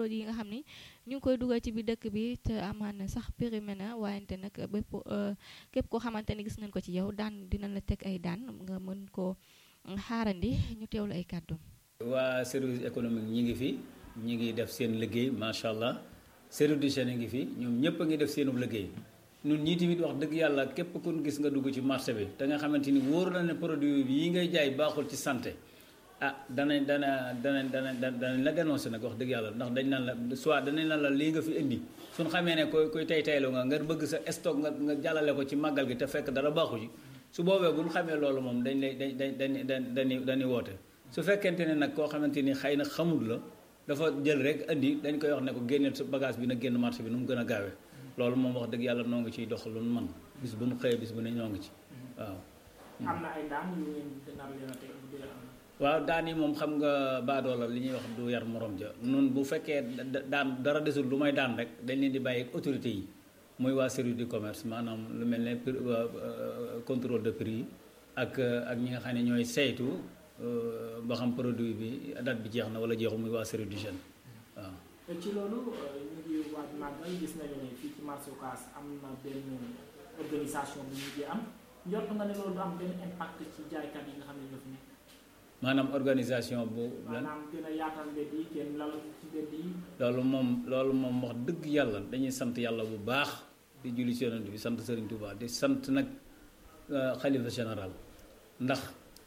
produit yi nga xam ni ñu ngi koy dugal ci biir dëkk bi te amaan sax périmé na waayante nag bépp képp koo xamante ni gis nañ ko ci yow daan dina la teg ay daan nga mën koo xaarandi ñu teewlu ay kàddu waa service économique ñi ngi fi ñi ngi def seen liggéey macha allah service d'hygiène ngi fi ñoom ñëpp a ngi def seenu liggéey ñun ñii tamit wax dëgg yàlla képp ku gis nga dugg ci marché bi te nga xamante ni wóor na ne produit yi ngay jaay baaxul ci santé ah danañ dana dana dana danañ la dénoncé nag wax dëgg yàlla ndax dañ naan la soit danañ naan la lii nga fi indi suñ xamee ne koy koy tay tayloo nga nga bëgg sa stock nga nga jàllale ko ci màggal gi te fekk dara baaxu ci su boobee bu ñu xamee loolu moom dañ lay dañ dañ dañ dañuy dañuy woote su fekkente ne nag koo xamante ni xëy na xamul la dafa jël rek indi dañ koy wax ne ko génneel sa bagage bi na génn marché bi nu mu gën a gaawee loolu moom wax dëgg yàlla noo ngi ciy dox lu nu man bis bu nu xëyee bis bu ne ñoo ngi ci waaw. am na ay daan yu ngeen nar leen a teg bu dee am na. waaw daan yi moom xam nga baadoola li ñuy wax du yar morom ja nun bu fekkee daan dara desul lu may daan rek dañ leen di bàyyi ak autorité yi muy waa service du commerce maanaam lu mel ne contrôle de prix yi ak ak ñi nga xam ne ñooy saytu ba xam produit bi date bi jeex na wala jeexu muy waa service d'hygiène waaw. ci loolu ñu ngi waaj màggal gis nañu ne fii ci marché Ocass am na benn organisation bu ñu ngi am njort nga ne loolu du am benn impact ci jaaykat yi nga xam ne ñoo fi nekk. maanaam organisation bu. maanaam gën a yaatal mbedd yi kenn lal ci mbedd yi. loolu moom loolu moom wax dëgg yàlla dañuy sant yàlla bu baax di julli ci yonent bi sant Serigne Touba di sant nag xalifa général ndax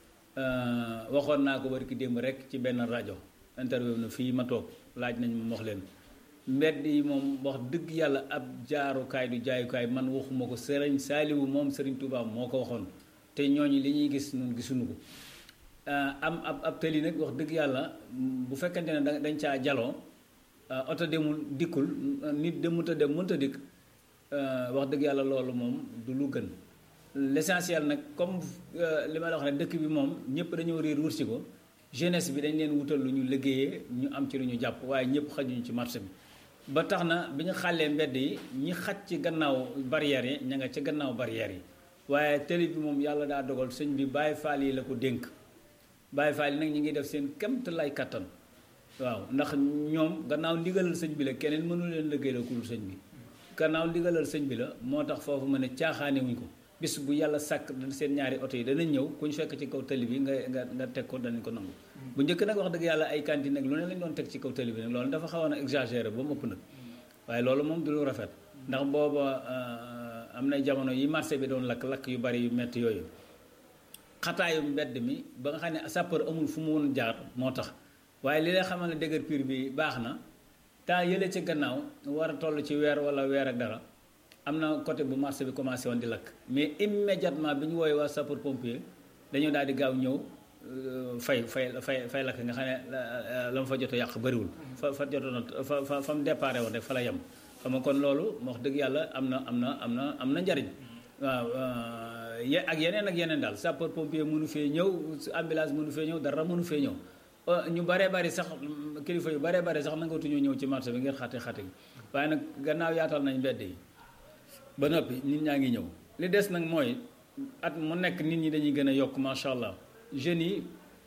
waxoon naa ko bari ki démb rek ci benn rajo interview na fii ma toog laaj nañ ma wax leen mbedd yi moom wax dëgg yàlla ab jaarukaay du jaayukaay man waxuma ko Serigne Saliou moom Serigne Touba moo ko waxoon te ñooñu li ñuy gis ñun gisuñu ko. am ab ab tëli nag wax dëgg yàlla bu fekkente ne dañ caa jaloo oto demul dikkul nit demut a dem mënta dikk wax dëgg yàlla loolu moom du lu gën l'essentiel nag comme li ma la wax ne dëkk bi moom ñëpp dañoo réer wërsi ko jeunesse bi dañ leen wutal lu ñu liggéeyee ñu am ci lu ñu jàpp waaye ñëpp xajuñu ci marché bi ba tax na bi ñu xàllee mbedd yi ñi xaj ci gannaaw barrières yi ña nga ca gannaaw barrières yi waaye tëli bi moom yàlla daa dogal sëñ bi bàyyi faal yi la ko dénk Baye Fall nag ñi ngi def seen kemt lay kattan waaw ndax ñoom gannaaw ndigalal sëñ bi la keneen mënu leen liggéey la ku dul sëñ bi gannaaw ndigalal sëñ bi la moo tax foofu ma ne caaxaane wuñ ko bis bu yàlla sàkk seen ñaari oto yi danañ ñëw ku ñu fekk ci kaw tali bi nga nga nga teg ko danañ ko nangu bu njëkk nag wax dëgg yàlla ay cantine nag lu ne lañ doon teg ci kaw tali bi nag loolu dafa xawoon a exagéré ba mu ëpp nag waaye loolu moom du lu rafet ndax booba am na jamono yi marché bi doon lakk-lakk yu bari yu metti yooyu xataayu mbedd mi ba nga xam ne sapeur amul fu mu woon jaar moo tax waaye li lay xamal ne dëgër piir bi baax na temps yële ci gannaaw war a toll ci weer wala weer ak dara am na côté bu marché bi commencé woon di lakk mais immédiatement bi ñu woowee waa sapeur pompier dañoo daal di gaaw ñëw fay fay fay fay lakk nga xam ne la ma fa jot a yàq bëriwul. fa fa jotoon fa fa fa mu déparé woon rek fa la yem. xam nga kon loolu wax dëgg yàlla am na am na am na am na njariñ waaw. ye ak yeneen ak yeneen daal sapeur pompier mënu fee ñëw ambulance mënu fee ñëw dara mënu fee ñëw ñu baree bari sax kilifa yu baree bari sax nangatuñu ñëw ci marché bi ngeen xate xate gi waaye nag gannaaw yaatal nañ mbedd yi ba noppi nit ñaa ngi ñëw li des nag mooy at mu nekk nit ñi dañuy gën a yokk macha allah jeunes yi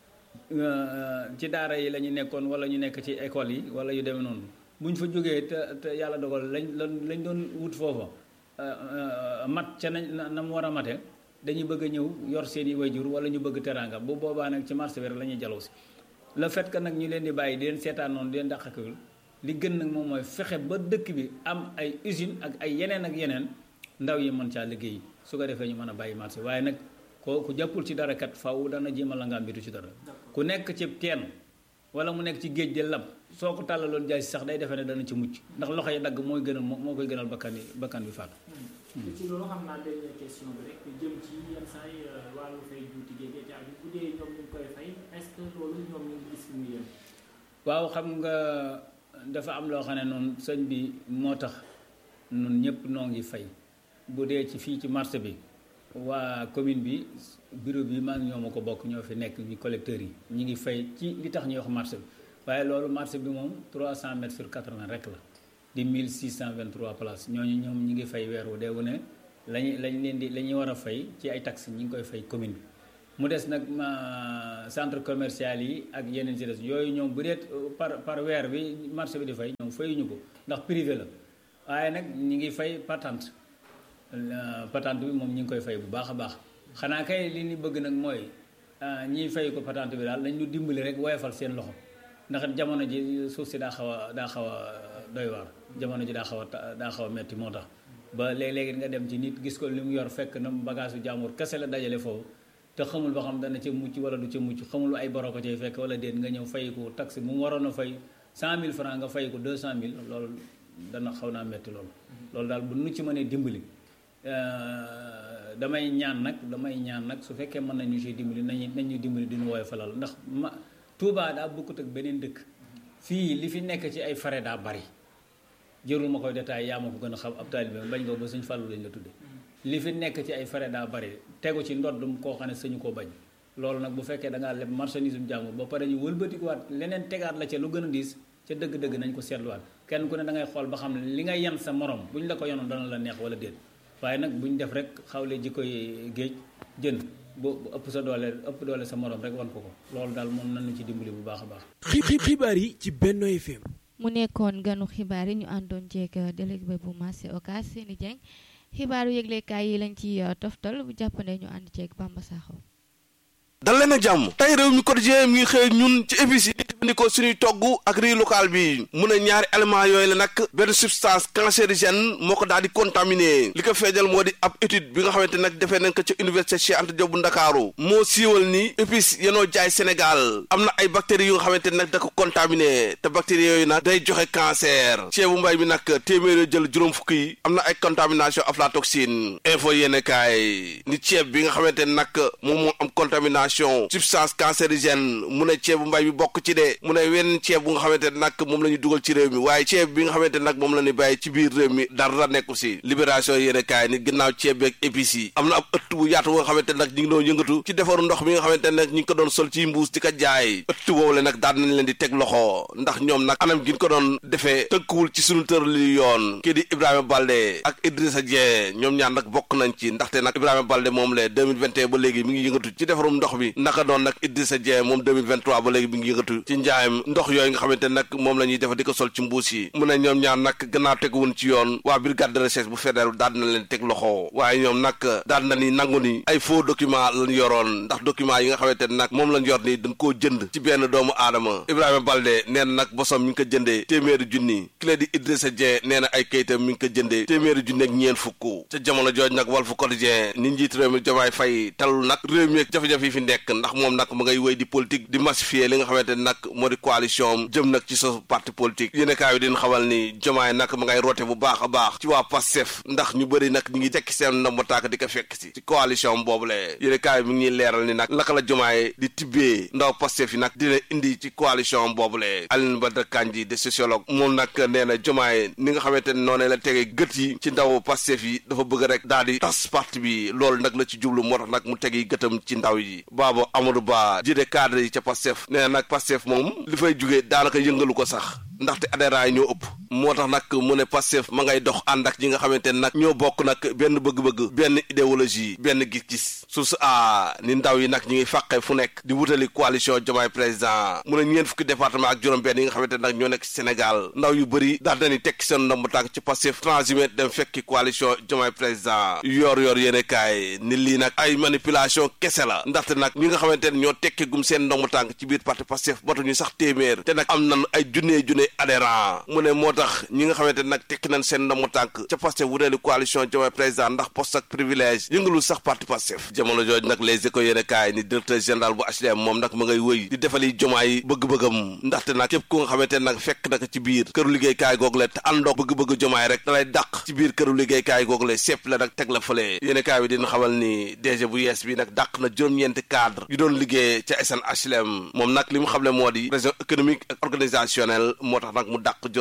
ci daara yi la ñu nekkoon wala ñu nekk ci école yi wala yu demee noonu bu ñu fa jógee te te yàlla dogal lañ lañ doon wut foofa mat ca nañ na mu war a mate dañuy bëgg a ñëw yor seen i wayjur wala ñu bëgg teraanga bu boobaa nag ci marché bi rek la ñuy jaloo si le fait que nag ñu leen di bàyyi di leen seetaan noonu di leen dàqakul li gën nag moom mooy fexe ba dëkk bi am ay usine ak ay yeneen ak yeneen ndaw yi mën caa liggéey su ko defee ñu mën a bàyyi marché waaye nag ko ku jàppul ci dara kat faw dana jéem a la ngaa mbitu ci dara ku nekk ci teen wala mu nekk ci géej de lab soo ko tàllaloon jaay si sax day defee ne dana ci mucc ndax loxo yi dagg mooy gënal moo koy gënal bakkan yi bakkan bi faatu ci loolu xam naa dernière question bi rek jëm ci yenn saa yi wàllu fay juuti géej gi bu dee ñoom ñu ngi koy fay est-ce que loolu ñoom ñu ngi gis mu yem. waaw xam nga dafa am loo xam ne noonu sëñ bi moo tax nun ñëpp noo ngi fay bu dee ci fii ci marché bi waa commune bi bureau bi maa ngi ñoo ma ko bokk ñoo fi nekk ñu collecteurs yi ñu ngi fay ci li tax ñuy wax marché bi waaye loolu marché bi moom 300 mètres sur 80 rek la di 1623 places ñooñu ñoom ñi ngi fay weer wu dee wu ne lañu lañ leen di la ñuy war a fay ci ay taxes ñi ngi koy fay commune bi mu des nag ma centre commercial yi ak yeneen ci des yooyu ñoom bu dee par par weer bi marché bi di fay ñoom fayuñu ko ndax privé la waaye nag ñi ngi fay patente patente bi moom ñi ngi koy fay bu baax a baax xanaa kay li ñu bëgg nag mooy ñiy fay ko patente bi daal dañ ñu dimbali rek woyofal seen loxo ndax jamono ji suuf si daa xaw a daa xaw a doy waar jamono ji daa xaw a daa xaw a metti moo tax ba léeg-léegi nga dem ci nit gis ko li mu yor fekk na bagage su jàmbur kese la dajale foofu te xamul ba xam dana ca mucc wala du ca mucc xamul ay boro ko cay fekk wala déet nga ñëw fay ko taxe bu mu waroon a fay 100000 francs nga fay ko 200000 loolu dana xaw naa metti loolu loolu daal bu nu ci mënee dimbali damay ñaan nag damay ñaan nag su fekkee mën nañu ci dimbali nañu nañu dimbali diñu wooy falal ndax ma Touba daa bokkut ak beneen dëkk fii li fi nekk ci ay frais daa bari jërul ma koy détail yaa ma ko gën a xam ab taalibe bañ nga ba suñ fàllu lañ la tudde li fi nekk ci ay frais daa bari tegu ci ndoddum koo xam ne sañu koo bañ loolu nag bu fekkee da ngaa leb marchandise bu jàmbur ba pare ñu wëlbatikuwaat leneen tegaat la ca lu gën a diis ca dëgg-dëgg nañ ko seetluwaat kenn ku ne da ngay xool ba xam ne li ngay yan sa morom bu ñu la ko yonoon dana la neex wala déet waaye nag bu ñu def rek xawle ji koy géej jën bu ëpp sa doole ëpp doole sa morom rek wan ko ko loolu daal moom nañu ci dimbali bu baax a baax. xibaar yi ci Benno FM. mu nekkoon ganu xibaar yi ñu àndoon jeeg délégué bu marché Ocass Seni Dieng xibaaru yëglekaay yi lañ ci toftal bu jàppandee ñu ànd ceeg Bamba Sakho. dal leen a jàmm tey réew mi quotidien mi ngi xëy ñun ci épices yi di jëfandikoo suñuy togg ak riz local bi mu ne ñaari élément yooyu la nag benn substance cancérigène moo ko daal di contaminé li ko feeñal moo di ab étude bi nga xamante nag defee nañ ko ca université Cheikh Anta Diop bu Ndakaaru moo siiwal ni épices yenoo jaay Sénégal am na ay bactéries yu nga xamante nag da ko contaminé te bactéries yooyu nag day joxe cancer ceebu mbay bi nag téeméer jël juróom fukk yi am na ay contamination aflatoxine info yéene kaay ni ceeb bi nga xamante nag moom moo am contamination substance cancérigène mu ne ceebu mbay bi bokk ci de mu ne wenn ceeb bu nga xamante ne nag moom la ñu dugal ci réew mi waaye ceeb bi nga xamante ne nag moom la ñu bàyyi ci biir réew mi dara nekku si libération yéene kaay ni ginnaaw ceeb beeg épices yi am na ab ëtt bu yaatu bu nga xamante ne nag ñu ngi doon yëngatu ci defaru ndox mi nga xamante ne nag ñu ngi ko doon sol ci mbuus di ko jaay ëtt woowu le nag daan nañ leen di teg loxo ndax ñoom nag anam gi ñu ko doon defee tënkuwul ci sunu tërali yoon kii di Ibrahima Balde ak Idrissa Dieng ñoom ñaar nag bokk nañ ci ndaxte nag Ibrahima Balde moom le 2021 ba léegi mi ngi yëngatu ci defarum ndox bi naka doon nag Idrissa Dieng moom 2023 ba léegi mi ngi yëngatu ci njaayam ndox yooyu nga xamante nag moom la ñuy defa di ko sol ci mbuus yi mu ne ñoom ñaar nag gannaaw teguwun ci yoon waa brigade de recherche bu fédéral daal dina leen teg loxo waaye ñoom nag daal na ni nangu ni ay faux document lañ yoroon ndax document yi nga xamante ne nag moom lañ yor ni dañ koo jënd ci benn doomu aadama Ibrahima Balde nee na nag bosom mi ngi ko jëndee téeméeri junni ki la di Idrissa Dieng nee na ay kayitam mi ngi ko jëndee téeméeri junni ak ñeen fukk ca jamono jooj nag Walf Quotidien ni njiit réew mi Diomaye Faye talul nag réew mi ak jafe-jafe yi fi nekk ndax moom nag ma ngay wéy di politique di massifier li nga xamante ne nag moo di coalition jëm nag ci sa parti politique yéen kaay bi din xamal ni Diomaye nag ma ngay roote bu baax a baax ci waa Pastef ndax ñu bëri nag ñi ngi tekki seen ndomba tànk di ko fekk si ci coalition boobule yéen kaay bi mi ngi leeral ni nag laka la Diomaye di tibbee ndaw Pastef yi nag dina indi ci coalition boobule Aline Badara Kandji de sociologue moom nag nee na Diomaye ni nga xamante ne noonu la tege gët yi ci ndaw Pastef yi dafa bëgg rek daal di tas parti bi loolu nag la ci jublu moo tax nag mu tegi gëtam ci ndaw yi baaba Amadou Ba jiite cadre yi ca Pastef nee na nag Pastef moom li fay jugee daanaka yëngalu ko sax ndaxte adhérents yi ñoo ëpp moo tax nag mu ne Pastef ma ngay dox ànd ak ñi nga xamante ne nag ñoo bokk nag benn bëgg-bëgg benn idéologie benn gis-gis source a ni ndaw yi nag ñi ngi fàqe fu nekk di wutali coalition Diomaye président mu ne ñeen fukki département ak juróom-benn yi nga xamante ne nag ñoo nekk ci Sénégal ndaw yu bëri daal nañu tekki seen ndomb tànk ci Pastef transhumé dem fekki coalition Diomaye président yor yor yéene kaay ni lii nag ay manipulation kese la ndaxte nag ñi nga xamante ne ñoo tekki gum seen ndomb tànk ci biir parti Pastef matuñu sax téeméer te nag am nan ay junnee junnee adhérent mu ne moo tax ñi nga xamante ne nag tekki nañ seen ndomb tànk ca Pastef wutali coalition Diomaye président ndax poste ak privilège yëngalul sax parti Pastef jamono jooju nag les éco yéene kaay ni directeur général bu HLM moom nag ma ngay wëy di defali Diomaye bëgg-bëggam ndaxte nag képp ku nga xamante ne nag fekk nag ci biir këru liggéeykaay google te àndoog bëgg-bëgg Diomaye rek dalay dàq ci biir këru liggéeykaay google sepp la nag teg la fële yéene kaay bi dina xamal ni DG bu yees bi nag dàq na juróom-ñeenti cadre yu doon liggéey ca SN HLM moom nag li mu xamle moo di région économique ak organisationnelle moo tax nag mu dàq juróom-ñeenti cadre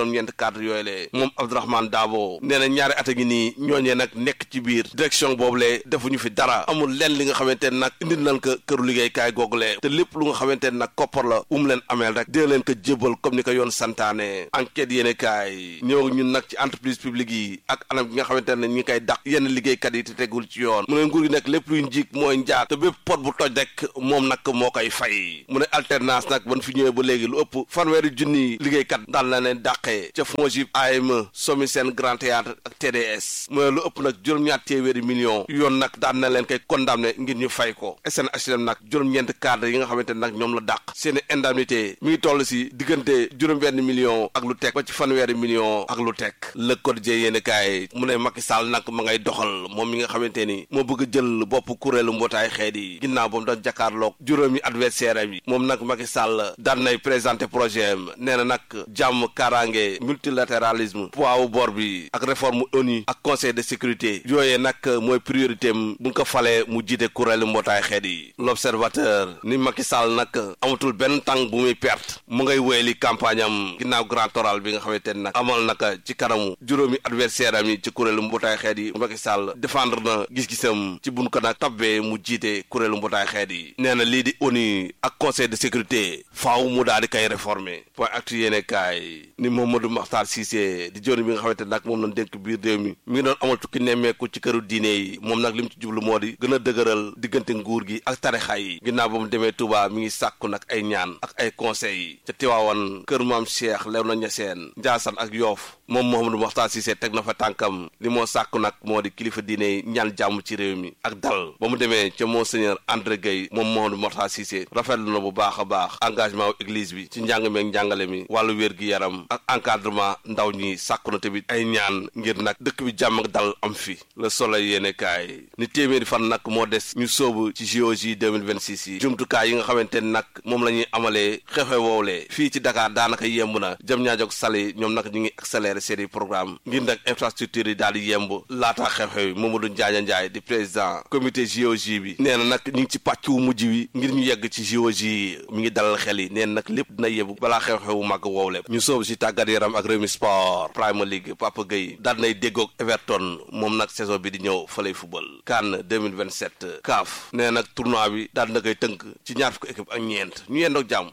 cadre yooyu le moom Abdourahmane Dabo nee na ñaari at a ngi nii ñooñee nag nekk ci biir direction boobu le defuñu fi dara amul lenn li nga xamante ne nag indil nañ ko këru liggéeykaay googule te lépp lu nga xamante ne nag koppar la um leen ameel rek dee leen ko jébal comme ni ko yoon santaane enquête yéene kaay ñëw ñun nag ci entreprise publique yi ak anam gi nga xamante ne ñi ngi koy dàq yenn liggéeykat yi te tegul ci yoon mu ne nguur gi nag lépp luy njiig mooy njaag te bépp pot bu toj rek moom nag moo koy fay mu ne alternance nag ban fi ñëwee ba léegi lu ëpp fanweeri junni liggéeykat daal na leen dàqee ca FONGIP AME SOMISEN Grand Théâtre ak TDS mu ne lu ëpp nag juróom-ñaar téeméeri millions yoon nag daan na leen koy condamné ngir ñu fay ko SNHLM nag juróom-ñeent cadre yi nga xamante ne nag ñoom la dàq seeni indemnité mi ngi toll si diggante juróom-benn million ak lu teg ba ci fanweeri million ak lu teg le quotidien yéen kaay mu ne Macky Sall nag ma ngay doxal moom mi nga xamante ni moo bëgg jël bopp kuréelu mbootaay xeet yi ginnaaw ba mu doon jàkkaarloog juróomi adversaire am yi moom nag Macky Sall daan nay présenté projet am nee na nag jàmm kaaraange multilatéralisme poids wu bor bi ak réforme ONU ak conseil de sécurité yooyee nag mooy priorité am bu nga ko falee mu jiite kuréelu mbootaay xeet yi l'observateur ni Macky Sall nag amatul benn tàng bu muy perte mu ngay wéyali campagne am ginnaaw grand oral bi nga xamante ne nag amal naka ci kanamu juróomi adversaire am yi ci kuréelu mbootaay xeet yi Macky Sall défendre na gis-gisam ci buñ ko nag tabbee mu jiite kuréelu mbootaay xeet yi nee na lii di ONU ak conseil de sécurité faaw mu daal di koy réformer point actu yéene kaay ni Mamadou Makhtar Cissé di joni bi nga xamante nag moom lañ dénk biir réew mi mi ngi doon amal tukki nemmeeku ci këru diine yi moom nag li mu ci jublu moo di gën a dëgëral diggante nguur gi ak tarixa yi ginnaaw ba mu demee Touba mi ngi sàkku nag ay ñaan ak ay conseils yi ca Tiwaawan kër maam Cheikh Léona Niassène Ndiassane ak Yoff moom Mouhamadou Makhtar Cissé teg na fa tànkam li moo sàkku nag moo di kilifa diine yi ñaan jàmm ci réew mi ak dal ba mu demee ca monseigneur André Gueye moom Mouhamadou Makhtar Cissé rafetlu na bu baax a baax engagement wu église bi ci njàng meeg njàngale mi wàllu wér-gi-yaram ak encadrement ndaw ñi sàkku na tamit ay ñaan ngir nag dëkk bi jàmm ak dal am fi le soleil yéene kaay ni téeméeri fan nag moo des ñu sóobu ci JOJ 2026 yi jumtukaay yi nga xamante ne nag moom la ñuy amalee xew-xew woowlee fii ci Dakar daanaka yemb na jëm ñaajog sali ñoom nag ñu ngi accéléré seeni programme ngir nag infrastructure yi daal di yemb laataa xew-xew yi Mamadou Ndiaye Ndiaye di président comité JOJ bi nee na nag ñu ngi ci pàcc wu mujj wi ngir ñu yegg ci JOJ yi mi ngi dalal xel yi nee na nag lépp dina yebbu balaa xew-xewu màgg woowle ñu sóobu ci tàggat yaram ak Rewmi Sport Premier League Papa Gueye daal nay déggoog Everton moom nag saison bi di ñëw fa lay football CAN 2027 CAF nee nag tournoi bi daal na koy tënk ci ñaar fukki équipe ak ñeent ñu yendoog jàmm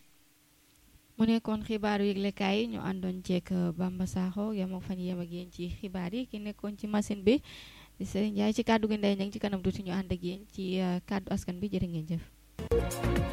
mu nekkoon xibaaru yëglekaay yi ñu àndoon ceek Bamba Sakho yem ak fan yem ak yéen ci xibaar yi ki nekkoon ci machine bi di Serigne Ndiaye ci kàddu gi ndey ña ngi ci kanam tuuti ñu ànd ak yéen ci kàddu askan bi jërë ngeen jëf